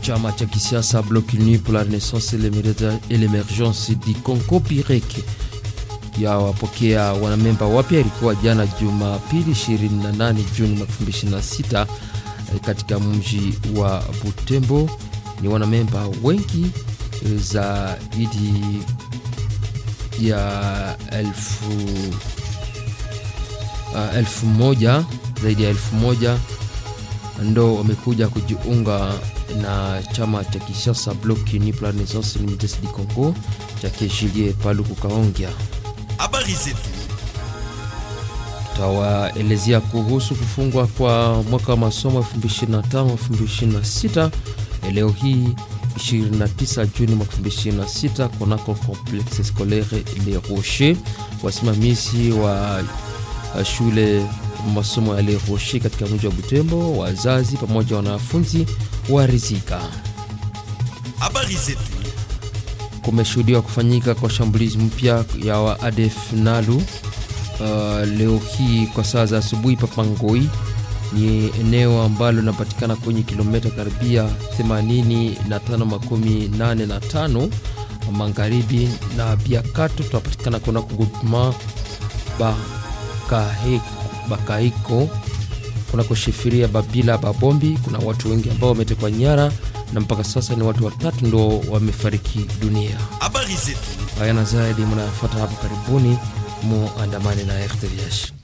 chama cha kisiasa Bloc Uni pour la Renaissance et l'Emergence du Congo PIREC ya wapokea wanamemba wapya. Ilikuwa jana Jumapili 28 Juni 2026 katika mji wa Butembo. Ni wanamemba wengi zaidi ya elfu, uh, elfu moja zaidi ya elfu moja ndo wamekuja kujiunga na chama cha kisiasa Bloc Uni pour la Renaissance et l'Emergence du Congo chake Julie Paluku Kaongea. Habari zetu tutawaelezea kuhusu kufungwa kwa mwaka wa masomo 2025-2026 leo hii 29 Juni mwaka 2026 kunako Complexe Scolaire Les Rochers. Wasimamizi wa shule masomo ya Les Rochers katika mji wa Butembo, wazazi pamoja na wanafunzi warizika. habari zetu Kumeshuhudiwa kufanyika kwa shambulizi mpya ya wa ADF Nalu uh, leo hii kwa saa za asubuhi Papangoi ni eneo ambalo linapatikana kwenye kilomita karibia 85 makumi nane na tano magharibi na Biakato, tunapatikana kunako groupement Bakaiko kunako shefiria Babila Babombi. Kuna watu wengi ambao wametekwa nyara na mpaka sasa ni watu watatu ndo wamefariki dunia. habari zetu Haya na zaidi mnayafuata hapo karibuni, muandamane na RTVH.